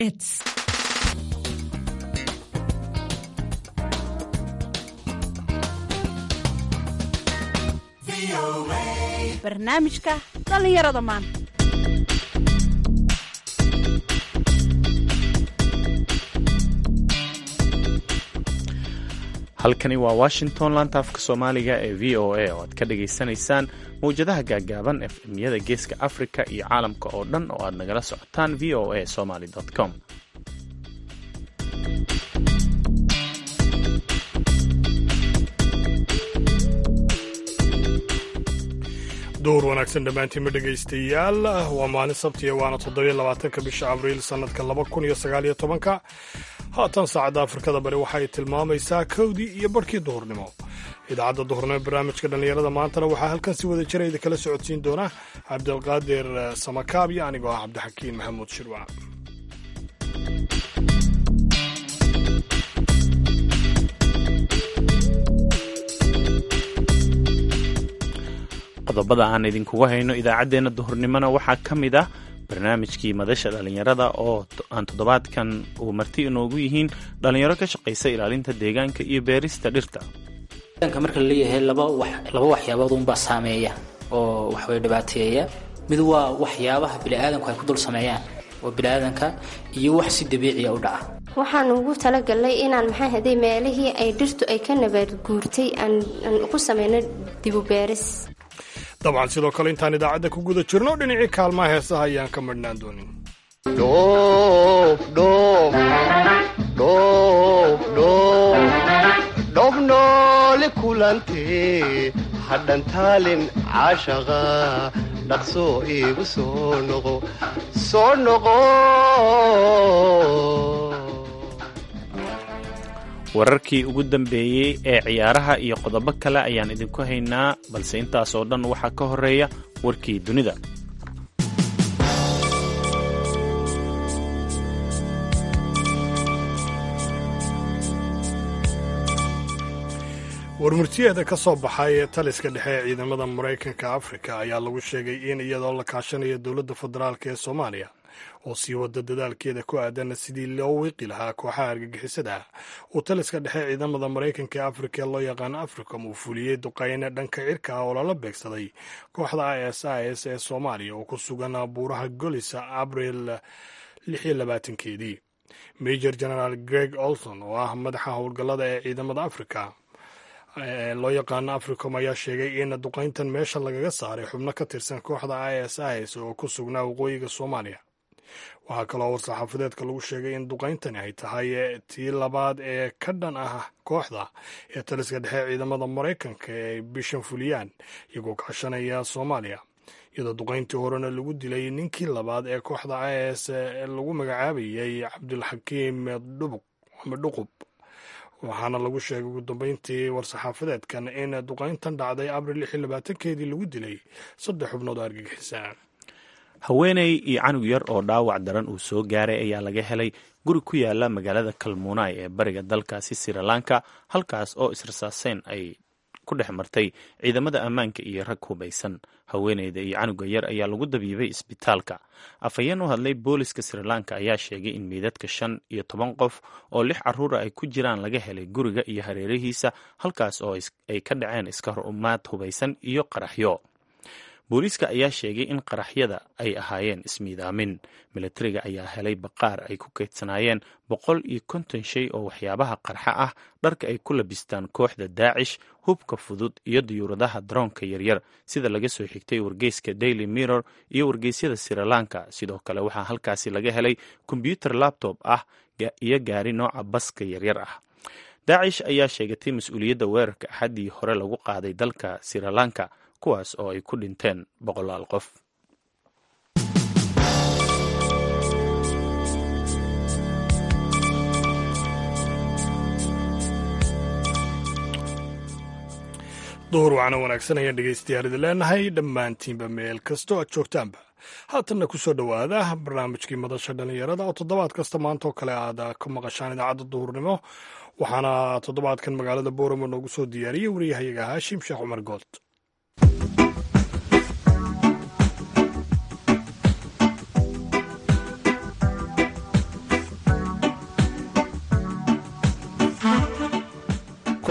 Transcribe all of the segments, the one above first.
It's barnaamijka dhallinyarada maanta halkani waa washington laanta afka soomaaliga ee v o a oo aad ka dhagaysanaysaan mawjadaha gaagaaban efmyada geeska africa iyo caalamka oo dhan oo aad nagala socotaan v o a somaly com dowr wanaagsan dhammaantiinma dhegaystayaal waa maalin sabtiya waana toddobiyo labaatanka bisha abriil sannadka laba kun iyo sagaaliyo tobanka haatan saacadda afrikada bari waxay tilmaamaysaa kowdii iyo barhkii duhurnimo idaacadda duhurnimo ee barnaamijka dhallinyarada maantana waxaa halkan si wada jira idin kala socodsiin doona cabdilqaadir samakaab iyo anigoo ah cabdixakiin maxamuud shirwac qodobada aan idinkugu hayno idaacaddeenna duhurnimona waxaa ka mid ah barnaamijkii madasha dhallinyarada oo aan toddobaadkan uu marti inoogu yihiin dhallinyaro ka shaqaysa ilaalinta deegaanka iyo beerista dhirta marka la leeyahay laba waxyaabood unbaa saameeya oo waxway dhibaateeya mid waa waxyaabaha biniaadanku ay ku dul sameeyaan oo biniaadanka iyo wax si dabiiciya u dhaca waxaan ugu talagalnay inaan maxaa haday meelihii ay dhirtu ay ka nabaad guurtay aan ku samayno dibubeeris dabcan sidoo kale intaan idaacadda ku guda jirno dhinacii kaalmaha heesaha ayaan ka madhnaan doonin dhoof noole kulantee hadhantaalin caashaqa dhaqsoo iigu soo noqo soo noqo wararkii ugu dambeeyey ee ciyaaraha iyo qodobo kale ayaan idinku haynaa balse intaas oo dhan waxaa ka horeeya warkii dunida warmurtiyeeda ka soo baxay ee taliska dhexe ee ciidamada maraykanka afrika ayaa lagu sheegay in iyadoo la kaashanayo dowladda federaalk ee soomaaliya oo sii wada dadaalkeeda ku aadan sidii loo wiiqi lahaa kooxaha argagixisada uu taliska dhexe ciidamada maraykanka ee afrika loo yaqaano africom uu fuliyey duqayne dhanka cirka ah oo lala beegsaday kooxda i s i s ee soomaaliya oo ku sugan buuraha golisa abriil keedii major generaal greg olson oo ah madaxa howlgallada ee ciidamada afrika loo yaqaano africom ayaa sheegay in duqayntan meesha lagaga saaray xubno ka tirsan kooxda i s i s oo ku sugnaa waqooyiga soomaaliya waxaa kaloo war-saxaafadeedka lagu sheegay in duqayntani ay tahay tii labaad ee ka dhan ah kooxda ee taliska dhexe ciidamada maraykanka ee bishan fuliyaan iyagoo kaashanaya soomaaliya iyadoo duqayntii horena lagu dilay ninkii labaad ee kooxda i s lagu magacaabayay cabdulxakiim dhubuq ama dhuqub waxaana lagu sheegay ugu dambeyntii war-saxaafadeedkan in duqayntan dhacday abril keedii lagu dilay saddex xubnood oo argagixisa haweeney iyo canug yar oo dhaawac daran uu soo gaaray ayaa laga helay guri ku yaala magaalada kalmuunay ee bariga dalkaasi sri lanka halkaas oo israsaaseyn ay ku dhex martay ciidamada ammaanka iyo rag hubaysan haweeneyda iyo canuga yar ayaa lagu dabiibay isbitaalka afhayeen u hadlay booliska sri lanka ayaa sheegay in meydadka shan iyo toban qof oo lix caruura ay ku jiraan laga helay guriga iyo hareerihiisa halkaas oo ay ka dhaceen iska horumaad hubaysan iyo qaraxyo booliiska ayaa sheegay in qaraxyada ay ahaayeen ismiidaamin milatariga ayaa helay baqaar ay ku kaydsanaayeen boqol iyo konton shay oo waxyaabaha qarxa ah dharka ay ku labistaan kooxda daacish hubka fudud iyo diyuuradaha daroonka yaryar sida laga soo xigtay wargeyska daily mirror iyo wargeysyada sri lanka sidoo kale waxaa halkaasi laga helay kombyuter labtob ah iyo gaari nooca baska yaryar ah daacish ayaa sheegatay mas-uuliyadda weerarka axaddii hore lagu qaaday dalka sri lanka kuwaas oo ay ku dhinteen boqolaal qof duhur waxaana wanaagsan ayaan dhegaystayaal idin leenahay dhammaantiinba meel kastoo aad joogtaanba haatanna ku soo dhowaada barnaamijkii madasha dhallinyarada oo toddobaad kasta maanta oo kale aad ka maqashaan idaacadda duhurnimo waxaana toddobaadkan magaalada booramo noogu soo diyaariyey wariyahayaga haashim sheekh cumar good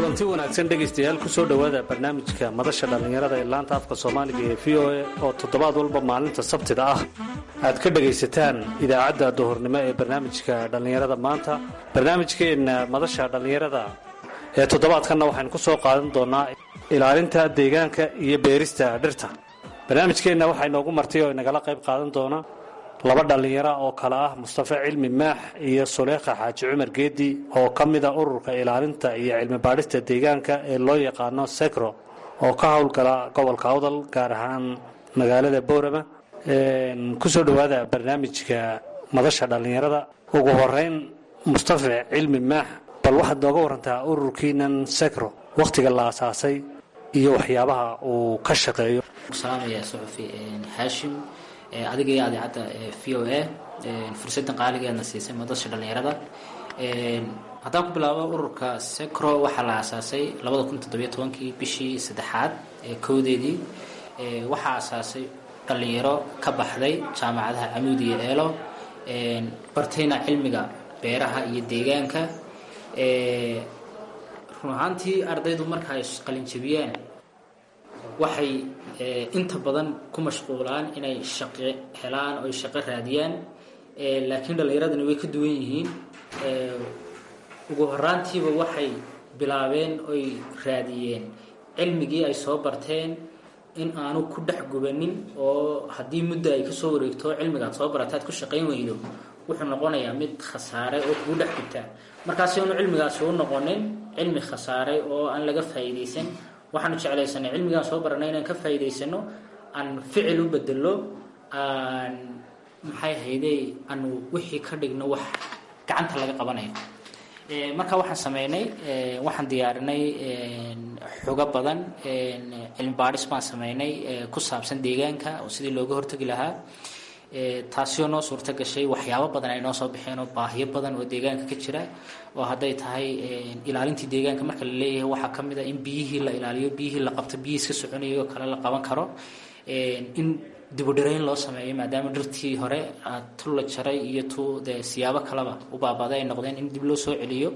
kulanti wanaagsan dhegaystayaal kusoo dhowaada barnaamijka madasha dhallinyarada ee laanta afka soomaaliga ee v o a oo toddobaad walba maalinta sabtida ah aad ka dhegaysataan idaacadda duhurnimo ee barnaamijka dhallinyarada maanta barnaamijkeenna madasha dhallinyarada ee toddobaadkanna waxaynu ku soo qaadan doonaa ilaalinta deegaanka iyo beerista dhirta barnaamijkeenna waxaa inoogu martay oo inagala qayb qaadan doona laba dhallinyaro oo kale ah mustafa cilmi maax iyo suleekha xaaji cumar geedi oo ka mida ururka ilaalinta iyo cilmi baadhista deegaanka ee loo yaqaano secro oo ka howlgala gobolka awdal gaar ahaan magaalada boorama kusoo dhowaada barnaamijka madasha dhallinyarada ugu horeyn mustafa cilmi maax bal waxaad nooga warantaa ururkiinan secro wakhtiga la asaasay iyo waxyaabaha uu ka shaqeeyo salaamaya suxufi haashim adiga iyo adeecadda v o a fursaddan qaaligeedna siisay madasha dhallinyarada haddaan ku bilaabo ururka secro waxaa la aasaasay labada kun toddobiyo tobankii bishii saddexaad ee kowdeedii waxaa aasaasay dhallinyaro ka baxday jaamacadaha camuud iyo eelo bartayna cilmiga beeraha iyo deegaanka run ahaantii ardaydu marka ay qalinjabiyaan waxay inta badan ku mashquulaan inay shaqo helaan oy shaqo raadiyaan laakiin dhallinyaradani way ka duwan yihiin ugu horaantiiba waxay bilaabeen oy raadiyeen cilmigii ay soo barteen in aanu ku dhex gubanin oo haddii muddo ay kasoo wareegto cilmigaad soo barataad ku shaqayn weydo wuxuu noqonayaa mid khasaare oo kugu dhex gubtaa markaasi aanu cilmigaasi u noqonin cilmi khasaare oo aan laga faa'iidaysan waxaanu jeclaysanay cilmigaan soo baranay inaan ka faa'iidaysano aan ficil u bedelo aan maxay hayday aanu wixii ka dhigno wax gacanta laga qabanayo marka waxaan sameynay waxaan diyaarinay xogo badan cilmi baadhis baan sameynay ku saabsan deegaanka oo sidii looga hortagi lahaa taasi oo noo suurto gashay waxyaabo badan ay noo soo baxeen oo baahiyo badan oo deegaanka ka jira oo hadday tahay ilaalintii deegaanka marka la leeyahay waxaa ka mid a in biyihii la ilaaliyo biyihii la qabto biyihii iska soconayo kale la qaban karo in dibudhirayn loo sameeyo maadaama dhirtii hore tu la jaray iyo tu dee siyaabo kaleba u baabaaday ay noqdeen in dib loo soo celiyo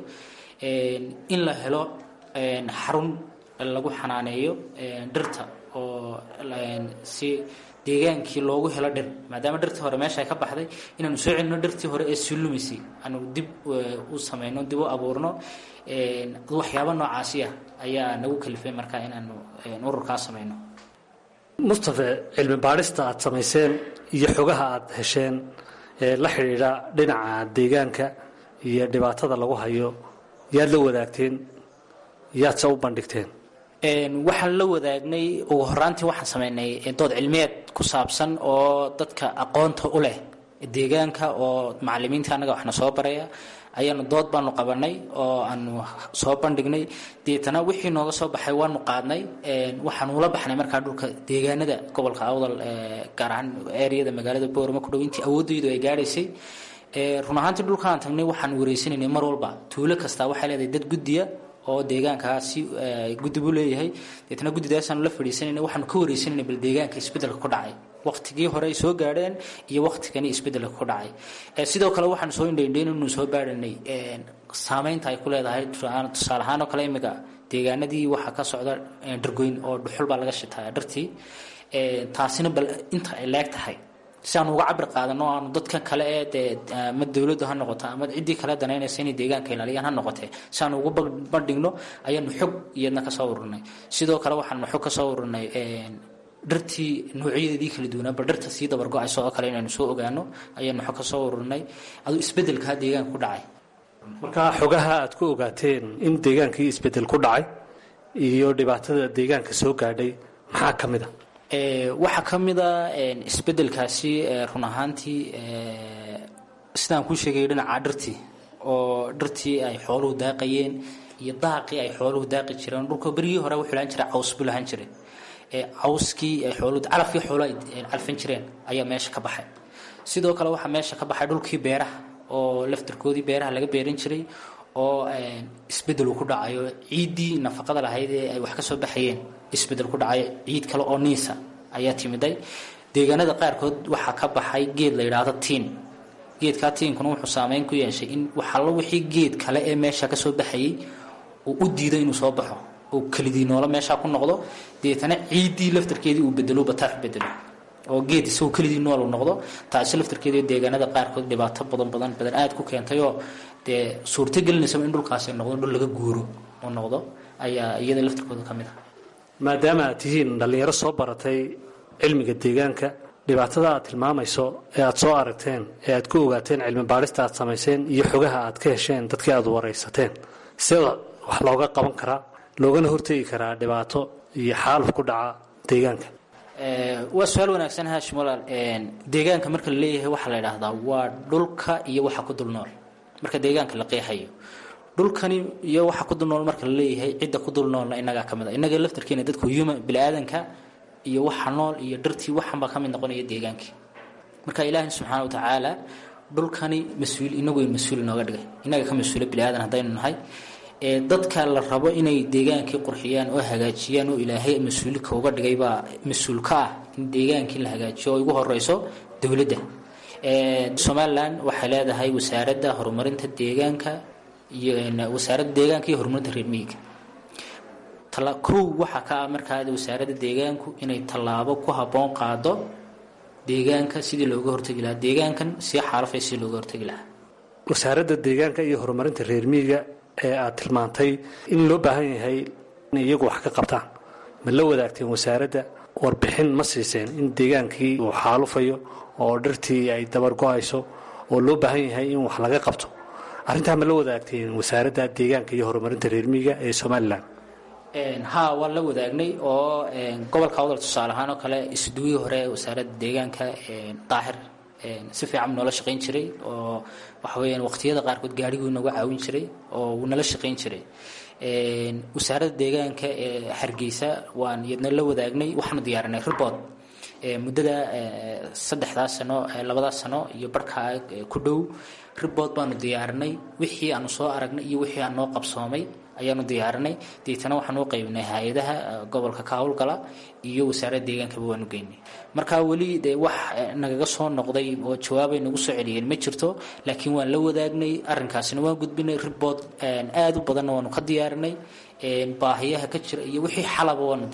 in la helo xarun lagu xanaaneeyo dhirta oo si deegaankii loogu helo dhir maadaama dhirtii hore meesha ay ka baxday inaanu soo celino dhirtii hore ee sii lumisay aanu dib u sameyno dib u abuurno waxyaabo noocaasi ah ayaa nagu kalifay marka inaanu ururkaa sameyno mustafa cilmi baadhista aad samayseen iyo xogaha aad hesheen ee la xidhiidha dhinaca deegaanka iyo dhibaatada lagu hayo yaad la wadaagteen yaadse u bandhigteen waxaan la wadaagnay ugu horaantii waxaan sameynay dood cilmiyeed ku saabsan oo dadka aqoonta u leh deegaanka oo macalimiinta annaga waxna soo baraya ayaanu dood baanu qabanay oo aanu soo bandhignay deetana wixii nooga soo baxay waanu qaadnay waxaanu ula baxnay markaa dhulka deegaanada gobolka awdal gaar ahaan ereyada magaalada boorama ku dhow intii awoodaydu ay gaadhaysay run ahaantii dhulkaan tagnay waxaan wareysanaynay mar walba tuulo kasta waxay leedahay dad guddiya oo deegaankaasi guddi buu leeyahay deetna guddidaasaan la fadhiisanayna waxaanu ka wareysanayna bal deegaanka isbeddelka ku dhacay waqtigii hore ay soo gaadheen iyo waqtigani isbeddelka ku dhacay sidoo kale waxaanu soo indhaindhayn inuu soo baadhanay saameynta ay ku leedahay tusaale ahaan oo kale imika deegaanadii waxaa ka socda dhargoyn oo dhuxul baa laga shitaa dhartii taasina bal inta ay leeg tahay si aanu uga cabir qaadano aanu dadka kale ee dee ama dowladdu ha noqoto ama ciddii kale danaynaysa inay deegaanka ilaaliyaan ha noqotee si aanu ugu bandhigno ayaanu xog iyadna ka soo ururnay sidoo kale waxaanu xog ka soo ururnay dhirtii noocyadeedii kala duwanaa bal dhirta sii dabargo-ayso oo kale inaynu soo ogaano ayaanu xog ka soo ururnay aduu isbeddelkaa deegaanka ku dhacay markaa xogaha aad ku ogaateen in deegaankii isbeddel ku dhacay iyo dhibaatada deegaanka soo gaadhay maxaa ka mid a waxaa ka mid a isbeddelkaasi run ahaantii sidaan kuu sheegay dhinaca dhirtii oo dhirtii ay xooluhu daaqayeen iyo daaqii ay xooluhu daaqi jireen dhulka berigii hore wuxuu lahaan jiray caws buu lahaan jiray cawskii ay xooluhu calafkii xooluhu ay calfin jireen ayaa meesha ka baxay sidoo kale waxaa meesha ka baxay dhulkii beeraha oo laftirkoodii beeraha laga beeran jiray oo isbeddel uu ku dhacayo ciiddii nafaqada lahayd ee ay wax ka soo baxayeen isbeddel ku dhacayo ciid kale oo niisa ayaa timiday deegaanada qaarkood waxaa ka baxay geed la yidhaahdo tiin geedkaa tiinkuna wuxuu saameyn ku yeeshay in waxallo wixii geed kale ee meesha ka soo baxayey uu u diido inuu soo baxo oo kelidii noolo meeshaa ku noqdo deetana ciiddii laftarkeedii uu bedelo bataax bedelo oo geed isagoo kelidii nool uu noqdo taasi laftarkeedii deegaanada qaarkood dhibaato badan badan badan aada ku keentayoo dee suurto gelinaysaba in dhulkaasi noqdo dhul laga guuro oo noqdo ayaa iyada laftarkooda ka mid ah maadaama aad tihiin dhallinyaro soo baratay cilmiga deegaanka dhibaatada aad tilmaamayso ee aad soo aragteen ee aad ku ogaateen cilmi baadhista aad samayseen iyo xogaha aad ka hesheen dadkii aad waraysateen sida wax looga qaban karaa loogana hortegi karaa dhibaato iyo xaaluf ku dhaca deegaanka waa su-aal wanaagsan haashim walaal deegaanka marka la leeyahay waxaa la idhaahdaa waa dhulka iyo waxa ku dul nool marka deegaanka la qeexayo dhulkani iyo waxa ku dul nool marka la leeyahay cidda ku dul noolna inagaa ka mid a innaga laftarkeena dadku human bini-aadanka iyo waxa nool iyo dhirtii waxanbaa ka mid noqonaya deegaankii marka ilaahi subxaana wa tacaala dhulkani mas-uul inagu mas-uul inooga dhigay inaga ka mas-uula bini-aadan haddaynu nahay ee dadka la rabo inay deegaankii qurxiyaan oo hagaajiyaan oo ilaahay mas-uulka uga dhigay baa mas-uul ka ah in deegaankii la hagaajiyo oo ugu horeyso dowladda somalilan waxay leedahay wasaaradda horumarinta deegaanka iyo wasaaradda deegaanka iyo horumarinta reer miyiga kow waxaa ka ah markaa wasaaradda deegaanku inay tallaabo ku habboon qaado deegaanka sidii looga hortegi lahaa deegaankan sii xaalafay sidii looga hortegi lahaa wasaaradda deegaanka iyo horumarinta reer miyiga ee aad tilmaantay in loo baahan yahay inay iyagu wax ka qabtaan ma la wadaagteen wasaaradda warbixin ma siiseen in deegaankii uu xaalufayo oo dhirtii ay dabar go-ayso oo loo baahan yahay in wax laga qabto arrintaa ma la wadaagteen wasaaradda deegaanka iyo horumarinta reer miyiga ee somalilan haa waan la wadaagnay oo gobolka awdal tusaale ahaan oo kale isduwii hore wasaaradda deegaanka daahir si fiican noola shaqayn jiray oo waxa weyaan waqtiyada qaarkood gaariguu nagu caawin jiray oo wuu nala shaqayn jiray wasaaradda deegaanka ee hargeysa waan iyadna la wadaagnay waxaanu diyaarinay report muddada saddexdaas sano labadaas sano iyo barhkaa ku dhow report baanu diyaarinay wixii aanu soo aragnay iyo wixii aan noo qabsoomay ayaanu diyaarinay deetana waxaan u qaybnay hay-adaha gobolka ka howlgala iyo wasaaradda deegaankaba waanu geynay marka weli dee wax nagaga soo noqday oo jawaabay nagu soo celiyeen ma jirto laakiin waan la wadaagnay arrinkaasina waan gudbinay report aada u badanna waanu ka diyaarinay baahiyaha ka jira iyo wixii xalaba waanu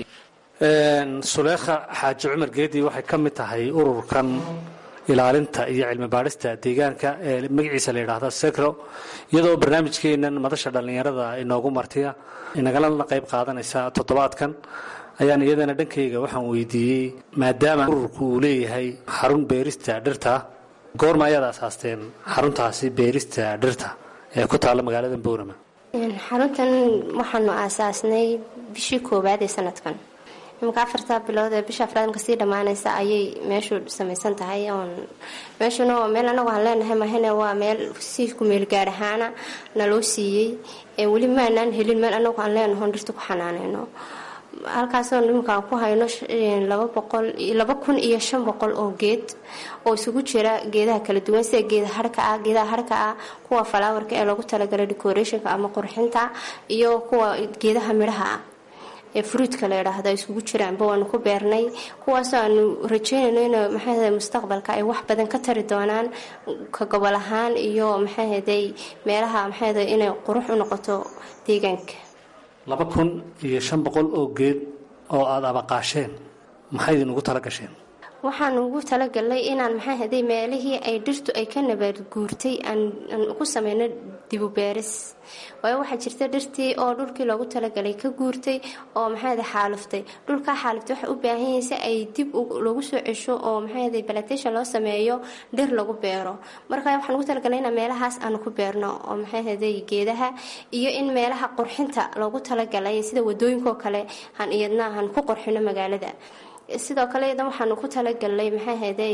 suleekha xaaji cumar geedi waxay ka mid tahay ururkan ilaalinta iyo cilmi baadhista deegaanka ee magaciisa la yidhaahda secro iyadoo barnaamijkeenan madasha dhallinyarada inoogu martiya inagalana qayb qaadanaysa toddobaadkan ayaan iyadana dhankayga waxaan weydiiyey maadaama ururku uu leeyahay xarun beerista dhirta goorma ayaad asaasteen xaruntaasi beerista dhirta ee ku taalla magaalada boorama xaruntan waxaanu aasaasnay bishii koowaad ee sanadkan imika afartaa bilood ee bisha afraad marka sii dhammaanaysa ayay meeshu samaysan tahay oon meeshuna waa meel anagu aan leenahay mahane waa meel si kumeel gaar ahaana naloo siiyey ee weli maanaan helin meel anagu aan leenahoon dhirta ku xanaaneyno halkaasoo nimankaan ku hayno laba boqol laba kun iyo shan boqol oo geed oo isugu jira geedaha kala duwan sida geeda harka ah geedaha harka ah kuwa falaawarka ee loogu talagalay decorationka ama qurxinta iyo kuwa geedaha midhaha ah ee fruudka la yidhaahdo ay isugu jiraanba waanu ku beernay kuwaasoo aanu rajeynayno in maxaahda mustaqbalka ay wax badan ka tari doonaan ka gobol ahaan iyo maxaahaday meelaha maxaahda inay qurux u noqoto deegaanka laba kun iyo shan boqol oo geed oo aada abaqaasheen maxay idinugu tala gasheen waxaan ugu talagalnay inaan maxaahaday meelihii ay dhirtu ay ka nabaad guurtay aan ku sameyno dibubeeris waayo waxaa jirta dhirtii oo dhulkii loogu talagalay ka guurtay oo maxaahada xaaluftay dhulkaa xaaluftay waxay u baahan yihiin si ay dib lagu soo cesho oo maxaahada balatation loo sameeyo dhir lagu beero marka waxaan ugu talagalnay inaan meelahaas aanu ku beerno oo maxaahaday geedaha iyo in meelaha qurxinta loogu talagalay sida wadooyinkoo kale han iyadna aan ku qurxino magaalada sidoo kale iyadan waxaanu ku talagalnay maxaahaday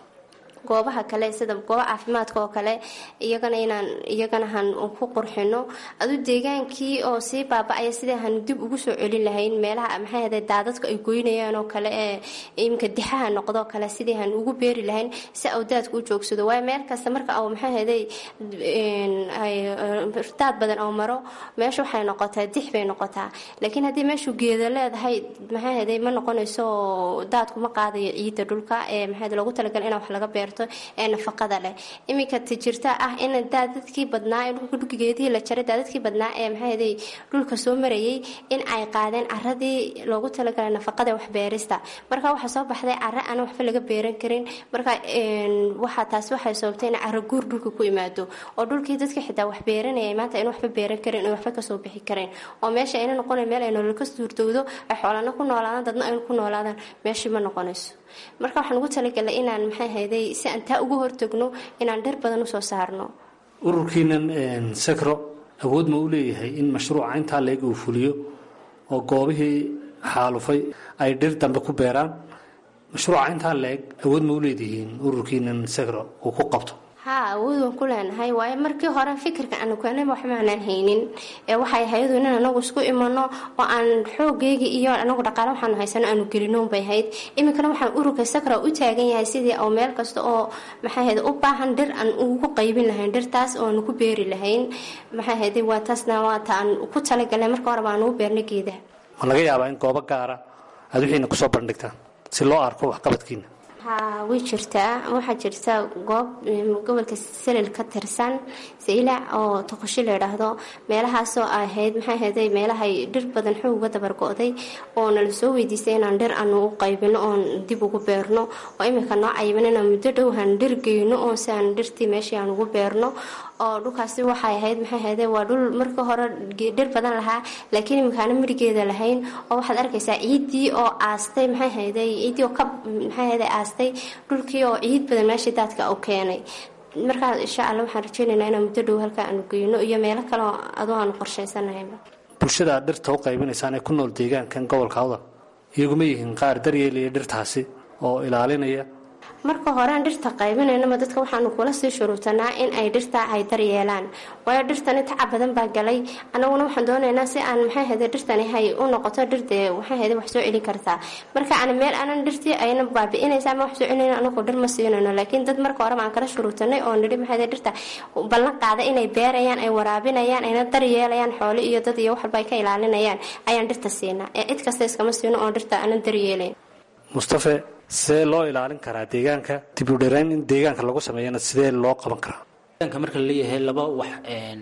goobaha kale sida gooba caafimaadka oo kale iyagana inaan iyagana han ku qurxino adu deegaankii oo sii baaba-aya sidii han dib ugu soo celin lahayn meelaha maxaahaday daadadka ay goynayaan oo kale ee iminka dixaha noqdoo kale sidii han ugu beeri lahayn si awdaadka u joogsado waayo meel kasta marka au maxaahaday daad badan oo maro meesha waxay noqotaa dix bay noqotaa laakiin haddii meeshu geeda leedahay maxaahaday ma noqonayso daadku ma qaadayo ciidda dhulka ee maxaahada loogu talagal inaa wax laga beerto beerto ee nafaqada leh iminka tajirta ah in daadadkii badnaa ee dhulka dhulgeedihii la jaray daadadkii badnaa ee maxaaday dhulka soo marayay in ay qaadeen caradii loogu talagalay nafaqada waxbeerista marka waxaa soo baxday cara aan waxba laga beeran karin marka waxaa taasi waxay sababtay in caro guur dhulka ku imaado oo dhulkii dadka xitaa wax beeranayay maanta in waxba beeran karin oo waxba kasoo bixi karin oo meesha ayna noqonay meel ay nolol ka suurtowdo ay xoolana ku noolaadaan dadna aynu ku noolaadaan meeshii ma noqonayso marka waxaan ugu talagalay inaan maxay hayday si aan taa uga hortagno inaan dhir badan usoo saarno ururkiinan sakro awood ma u leeyahay in mashruuca intaa leeg uu fuliyo oo goobihii xaalufay ay dhir dambe ku beeraan mashruuca intaa leeg awood ma u leedihiin ururkiinan sakro uu ku qabto haa awood waan ku leenahay waayo markii hore fikirka aanu keenayba waxba aanaan haynin ee waxay hayadu in anagu isku imano oo aan xoogeyga iyo anagu dhaqaale waxaanu haysano aanu gelinoon bay hayd iminkana waxaan ururka sakra u taagan yahay sidii oo meel kasta oo maxay hayd u baahan dhir aan ugu qaybin lahayn dhirtaas oo aanu ku beeri lahayn maxay hayd waa taasna waa ta aan ku talagalay marka hore baan ugu beerna geedaha ma laga yaabaa in goobo gaara aad wixiina kusoo bandhigtaan si loo arko waxqabadkiina haa way jirtaa waxaa jirta goob gobolka salil ka tirsan saylac oo toqoshi la idhaahdo meelahaasoo ahayd maxay ahayday meelahay dhir badan xoog uga dabargo-day oo nala soo weydiistay inaan dhir aanu u qaybino oon dib ugu beerno oo iminka noo cayiban inaan muddo dhowhan dhir geyno oo si aan dhirtii meeshii aan ugu beerno oo dhulkaasi waxay ahayd maxay ahayday waa dhul marka hore dhir badan lahaa laakiin iminkaana mirigeeda lahayn oo waxaad arkaysaa ciiddii oo aastay maxay ahayday ciiddii oo ka maxay ahayday aastay dhulkii oo ciid badan meeshii daadka u keenay markaa insha alla waxaan rajeynaynaa inaan muddo dhow halka aanu geyno iyo meelo kale oo adoo aanu qorshaysanahyba bulshada aad dhirta u qaybinaysaan ee ku nool deegaankan gobolka awdal iyaguma yihiin qaar daryeelaya dhirtaasi oo ilaalinaya marka hore aan dhirta qaybinaynaba dadka waxaanu kula sii shuruutanaa in ay dhirtaa ay daryeelaan waayo dhirtani tacab badan baa galay anaguna waxaan doonaynaa si aan maxay hade dhirtani hay u noqoto dhirtee waxay hade wax soo celin kartaa marka aan meel aanan dhirtii ayna baabi'inaysa ama wax soo celinayno anagoo dhir ma siinayno laakiin dad marka horeba aan kala shuruutanay oo nidhi maxay hade dhirta ballan qaada inay beerayaan ay waraabinayaan ayna daryeelayaan xoolo iyo dad iyo wax walba ay ka ilaalinayaan ayaan dhirta siinaa ee cid kasta iskama siino oo dhirta aanan daryeelayn mustafe sidee loo ilaalin karaa deegaanka dib u dharayn in deegaanka lagu sameeyana sidee loo qaban karaa deegaanka marka la leeyahay laba wax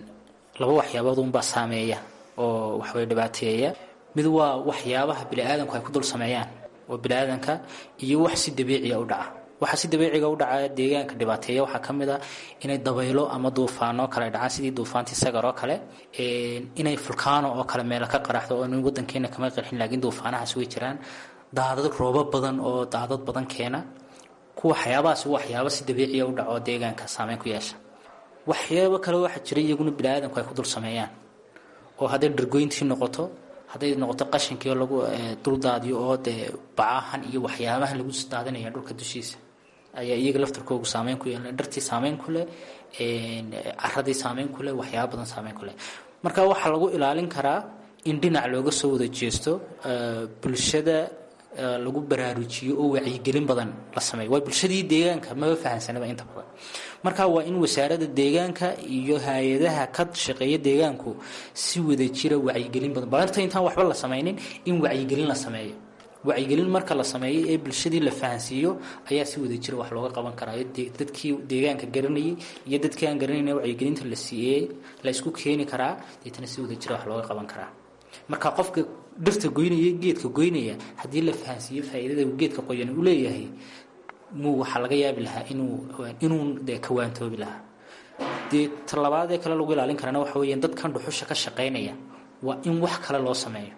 laba waxyaabood unbaa saameeya oo waxway dhibaateeya mid waa waxyaabaha bini-aadanku ay ku dul sameeyaan oo bini-aadanka iyo wax si dabiiciya u dhaca waxa si dabiiciga u dhacaya deegaanka dhibaateeya waxaa ka mid a inay dabaylo ama duufaano kale ay dhacaan sidii duufaantii sagar oo kale inay fulkaano oo kale meelo ka qaraxdo oo nin wadankeena kama qarxin laakiin duufaanahaas way jiraan daadad roobo badan oo daadad badan keena kuwa waxyaabahaas waxyaaba si dabiiciya u dhaco deegaanka saameyn ku yeesha waxyaabo kale waxaa jira iyaguna bini-aadanku ay ku dul sameeyaan oo hadday dhargoyntii noqoto hadday noqoto qashinkii lagu duldaadiyo oo dee bacahan iyo waxyaabahan lagu daadinaya dhulka dushiisa ayaa iyaga laftarkoogu saameyn ku yeelna dhartii saameyn ku leh caradii saameyn ku leh waxyaaba badan saameyn ku leh marka waxaa lagu ilaalin karaa in dhinac looga soo wada jeesto bulshada lagu baraarujiyo oo wacyigelin badan la sameeyo waa bulshadii deegaanka maba fahansanaba inta badan marka waa in wasaaradda deegaanka iyo hay-adaha ka shaqeeya deegaanku si wada jira wacyigelin badan balarta intaan waxba la sameynin in wacyigelin la sameeyo wacyigelin marka la sameeyo ee bulshadii la fahansiiyo ayaa si wada jira wax looga qaban karaa dadkii deegaanka garanayay iyo dadkii aan garanayna wacyigelinta la siiyey la isku keeni karaa deetana si wada jira wax looga qaban karaa marka qofka dhirta goynaya geedka goynaya haddii la fahansiiyo faa'iidada uu geedka qoyan u leeyahay muu waxaa laga yaabi lahaa inuu inuu dee kawaantoobi lahaa dee talabaadee kale lagu ilaalin karana waxa weeyaan dadkan dhuxusha ka shaqaynaya waa in wax kale loo sameeyo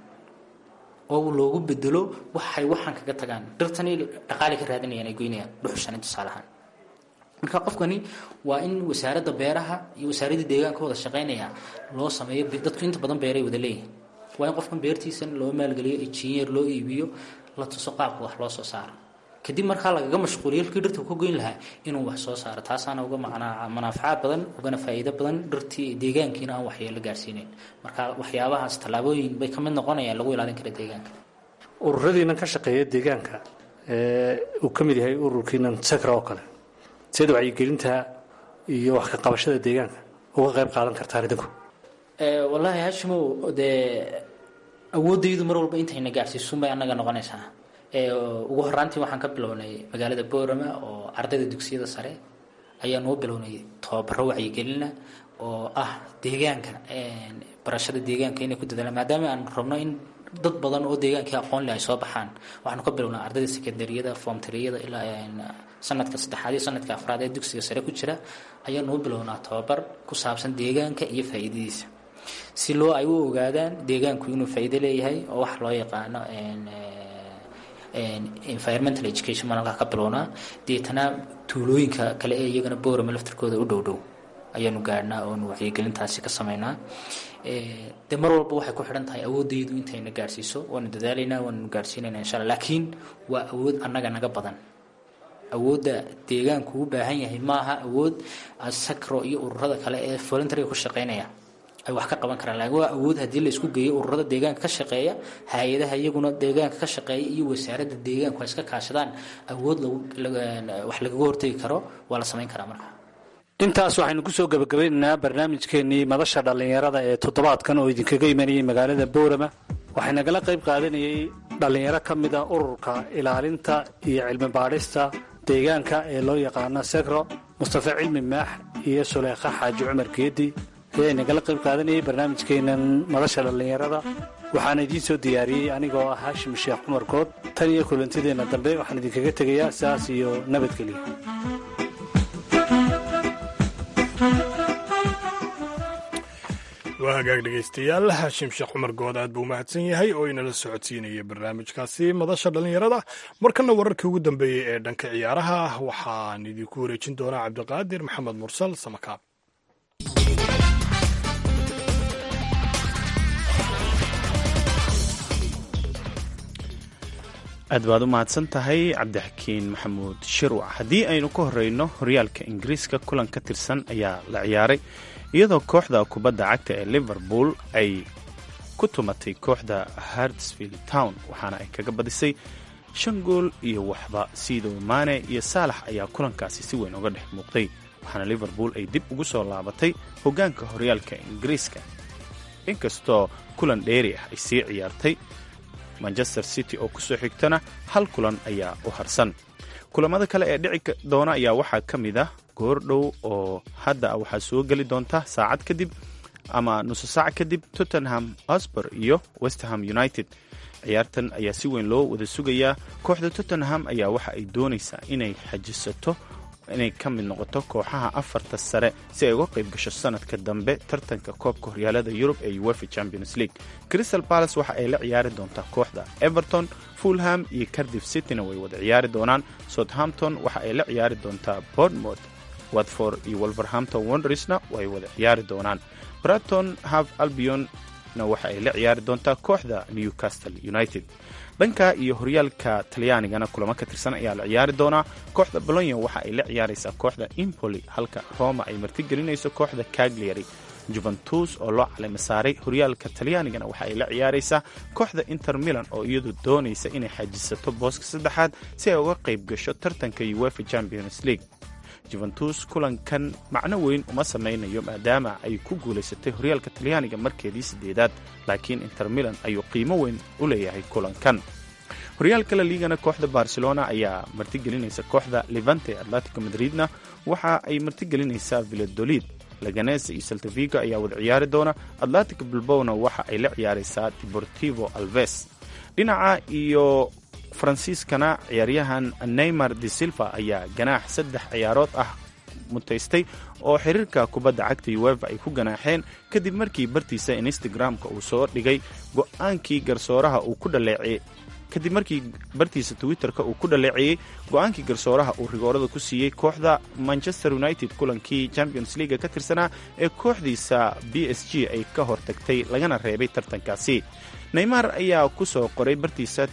oo loogu bedelo waxay waxaan kaga tagaan dhirtani dhaqaali ka raadinayaan ay goynayaan dhuxushani tusaale ahaan marka qofkani waa in wasaaradda beeraha iyo wasaaradda deegaanka wada shaqaynaya loo sameeyo dadku inta badan beeray wada leeyihin waa in qofkan beertiisan loo maalgeliyo injineer loo iibiyo la tuso qaabka wax loo soo saaro kadib markaa lagaga mashquuliyo halkii dhirta ka goyn lahaa inuu wax soo saaro taasaana uga macnaa manaafacaad badan ugana faa'iido badan dhirtii deegaankiina aan waxyeelo gaarsiinayn marka waxyaabahaas tallaabooyin bay ka mid noqonayaan lagu ilaalin kara deegaanka ururadiinan ka shaqeeya deegaanka ee uu ka mid yahay ururkiinan sakra oo kale sida wacyigelinta iyo wax ka qabashada deegaanka uga qayb qaadan kartaan idinku wallaahi hashimow dee awooddaydu mar walba intayna gaarsiisun bay annaga noqonaysaa ugu horaantii waxaan ka bilownay magaalada boorama oo ardayda dugsiyada sare ayaan u bilownay tababaro wacyigelina oo ah deegaanka barashada deegaanka inay ku dadaalaan maadaama aan rabno in dad badan oo deegaankii aqoon leh ay soo baxaan waxaanu ka bilownaa ardayda secondariyada foomtariyada ilaa sanadka saddexaad iyo sanadka afraad ee dugsiga sare ku jira ayaanu u bilownaa tababar ku saabsan deegaanka iyo faa'iidadiisa si loo ay u ogaadaan deegaanku inuu faa'iido leeyahay oo wax loo yaqaano environmental education baan halkaa ka bilownaa deetana tuulooyinka kale ee iyagana boorama laftarkooda u dhow dhow ayaanu gaadhnaa oonu wacyigelintaasi ka samaynaa de mar walba waxay ku xidhan tahay awoodaydu intayna gaadhsiiso waanu dadaalaynaa waanu gaadhsiinayna insha alla laakiin waa awood annaga naga badan awoodda deegaanku u baahan yahay maaha awood sacro iyo ururada kale ee voluntariga ku shaqeynaya ay wax ka qaban karaan laakiin waa awood haddii la isku geeyo ururada deegaanka ka shaqeeya hay-adaha iyaguna deegaanka ka shaqeeya iyo wasaaradda deegaanku ay iska kaashadaan awood wax lagaga hortegi karo waa la samayn karaa marka intaas waxaynu kusoo gabagabeynaynaa barnaamijkeenii madasha dhallinyarada ee toddobaadkan oo idinkaga imanayay magaalada boorama waxay nagala qayb qaadanayay dhallinyaro ka mid a ururka ilaalinta iyo cilmi baadhista deegaanka ee loo yaqaano segro mustafe cilmi maax iyo suleekha xaaji cumar geedi ayaa nagala qayb qaadanayay barnaamijkeenan madasha dhallinyarada waxaana idiin soo diyaariyey anigoo ah haashim sheekh cumar good tan iyo kulantideenna dambe waxaan idinkaga tegayaa sidaas iyo nabadgelyo waa hagaag dhegaystayaal haashim sheekh cumar good aad buu umahadsan yahay oo inala socodsiinaya barnaamijkaasi madasha dhallinyarada markana wararkii ugu dambeeyey ee dhanka ciyaaraha waxaan idinku wareejin doonaa cabdiqaadir maxamed mursal samakaab aad baad u mahadsan tahay cabdixakiin maxamuud shirwac haddii aynu ka horeyno horyaalka ingiriiska kulan ka tirsan ayaa la ciyaaray iyadoo kooxda kubadda cagta ee liverpool ay ku tumatay kooxda hartsfield town waxaana ay kaga badisay shan gool iyo waxba siidow maane iyo saalax ayaa kulankaasi si weyn uga dhex muuqday waxaana liverpool ay dib ugu soo laabatay hoggaanka horyaalka ingiriiska inkastoo kulan dheeri ah ay sii ciyaartay manchester city oo kusoo xigtana hal kulan ayaa u harsan kulamada kale ee dhici doona ayaa waxaa ka mid ah goordhow oo hadda waxaa soo geli doonta saacad kadib ama nuso saac kadib tottenham osbor iyo westerham united ciyaartan ayaa si weyn loo wada sugayaa kooxda tottenham ayaa waxa ay doonaysaa inay xajisato inay ka mid noqoto kooxaha afarta sare si ay uga qayb gasho sanadka dambe tartanka koobka horyaalada yurub ee uefa champions league crystal palace waxa ay la ciyaari doontaa kooxda everton fulham iyo cardiff cityna way wada ciyaari doonaan southampton waxa ay la ciyaari doontaa bournemouth watford iyo wolverhampton wondersna way wada ciyaari doonaan braton half albionna waxa ay la ciyaari doontaa kooxda newcastle united dhanka iyo horyaalka talyaanigana kulamo ka tirsan ayaa la ciyaari doonaa kooxda bolonya waxa ay la ciyaaraysaa kooxda impoli halka roma ay martigelinayso kooxda cagliary juventus oo loo caleyma saaray horyaalka talyaanigana waxa ay la ciyaaraysaa kooxda inter milan oo iyadu doonaysa inay xajisato booska saddexaad si ay uga qayb gasho tartanka uefa champions league juventus kulankan macno weyn uma samaynayo maadaama ay ku guulaysatay horyaalka talyaaniga markeedii sideedaad laakiin inter milan ayuu qiimo weyn u leeyahay kulankan horyaalka la liigana kooxda barcelona ayaa martigelinaysa kooxda levante atletico madridna waxa ay martigelinaysaa villadolid laganese iyo saltavigo ayaa wada ciyaari doona atletico bilbowna waxa ay la ciyaaraysaa deportivo alves dhinaca iyo faransiiskana ciyaaryahan neymar de silva ayaa ganaax saddex ciyaarood ah mutaystay oo xiriirka kubadda cagta uefa ay ku ganaaxeen kadib markii bartiisa instagram-ka uu soo dhigay go-aankii garsooraha uu ku dhaleeciyey kadib markii bartiisa twitter-ka uu ku dhaleeceeyey go-aankii garsooraha uu rigoorada ku siiyey kooxda manchester united kulankii champions leaga ka tirsanaa ee kooxdiisa b s g ay ka hortagtay lagana reebay tartankaasi neymar ayaa ku soo qoray bartiisa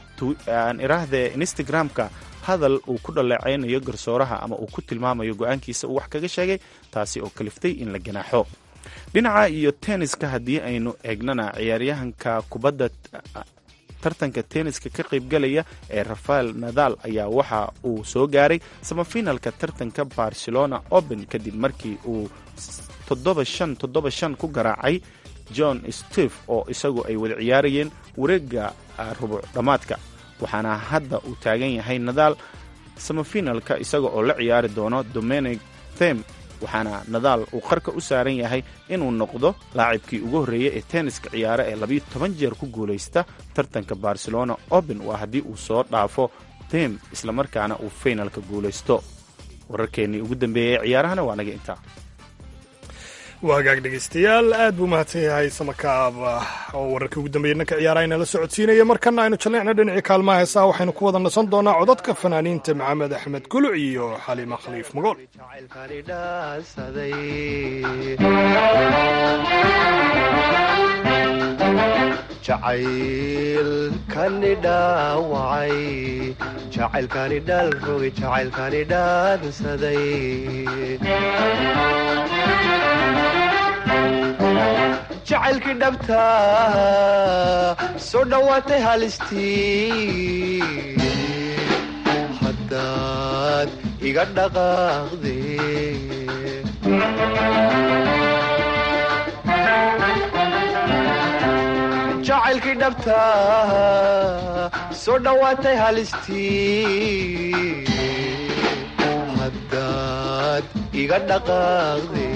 aan iraahde instagram-ka hadal uu ku dhaleecaynayo garsooraha ama uu ku tilmaamayo go-aankiisa uu wax kaga sheegay taasi oo kaliftay in la ganaaxo dhinaca iyo tenniska haddii aynu eegnana ciyaaryahanka kubadda tartanka tenniska ka qaybgalaya ee rafael nadal ayaa waxa uu soo gaaray samafinalka tartanka barcelona open kadib markii uu toddoba shan toddoba shan ku garaacay john steve oo isagu ay wada ciyaarayeen wareega rubuc dhammaadka waxaana hadda uu taagan yahay nadaal samafinalka isaga oo la ciyaari doono dominic them waxaana nadaal uu qarka u saaran yahay inuu noqdo laacibkii ugu horreeyey ee tenniska ciyaare ee labiyo toban jeer ku guulaysta tartanka barcelona open waa haddii uu soo dhaafo them islamarkaana uu faynalka guulaysto wararkeennii ugu dambeeyey ee ciyaarahana waa naga intaa waa hagaag dhegaystayaal aad buu mahadsan yahay samakaab oo wararkii ugu dambeeyey dhanka ciyaaraha inala socodsiinaya markana aynu jalleecna dhinacii kaalmaha heesaha waxaynu ku wada nasan doonaa codadka fanaaniinta maxamed axmed guluc iyo xaliima khaliif magool jacaylkani dhaansaday jacaylkani dhaawacay jacaylkani dhalrogay jacaylkani dhaansaday jacaylkii dhabta soo dhowaatay halistii haddaad iga dhaqaaqde jacaylkii dhabta soo dhowaatay halistii haddaad iga dhaqaaqde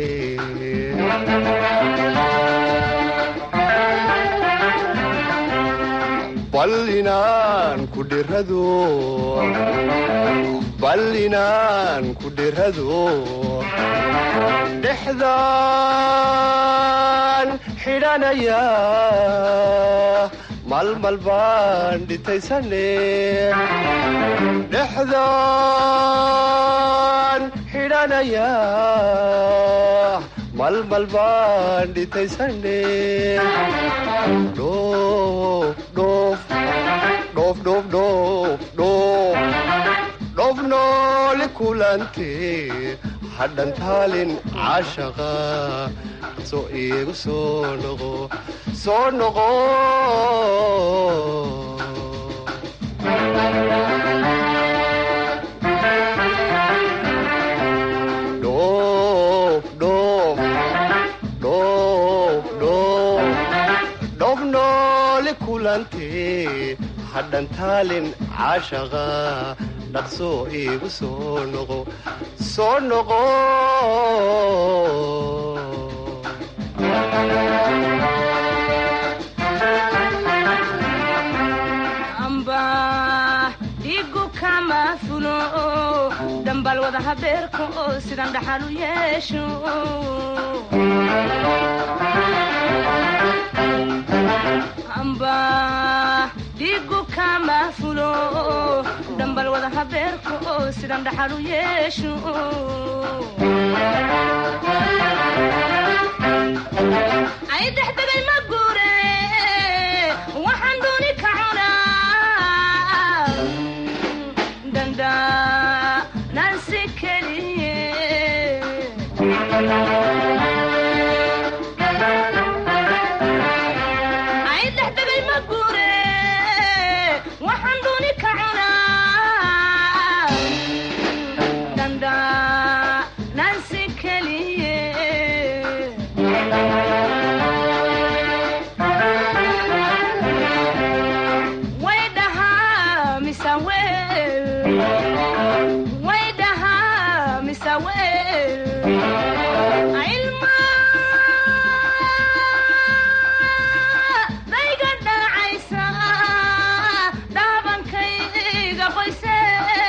bal inaan ku dhirado bal inaan ku dhirado dhexdaan xidhanaya malmal baan dhitaysane dhexdaan xidhanaya malmal baan dhitaysane dhoof dhoof dhoof dhoof dhoof dhoof dhoof noole kulante hadhan taalin caashaqa soo iigu soo noqo soo noqo dhoof dhoof dhoof dhoof dhoof noole kulante hadhan taalin caashaqa dhaqsoo iigu soo noqo soo noqo amba dhigu kama fulo dambal wada habeerka oo sidan dhaxal u yeesho amba dhigu kama fulo dambal wada habeerka oo sidan dhaxal u yeesho ay dexdegay ma guure waxaan dooni ka cunaa danda nansi keliye ay dexdegay ma guure waxaan dooni ka cunaa danda nansi keliye way dhahaa mise weel way dhahaa mise weel ilma dayga dhacaysa dhaabankayga qoyse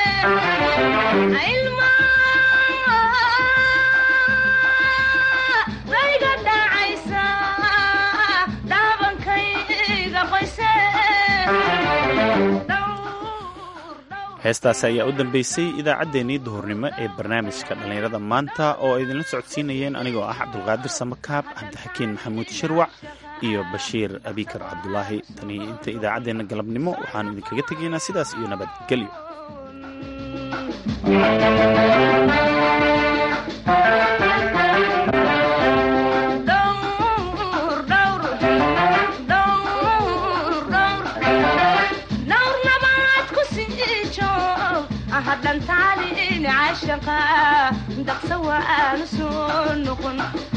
ilma dayga dhacaysa dhaabankayga qoyse heestaasi ayaa u dambeysay idaacaddeenii duhurnimo ee barnaamijka dhallinyarada maanta oo ay idinla socodsiinayeen anigoo ah cabdulqaadir samakaab cabdixakiin maxamuud shirwac iyo bashiir abikar cabdulaahi tani inta idaacaddeenna galabnimo waxaanu idinkaga tegaynaa sidaas iyo nabadgelyo dhowr dhowr dhowr dhowr dhowr nabaad ku sii joog hadhan taalin cashaqa daqsa waanu soo noqon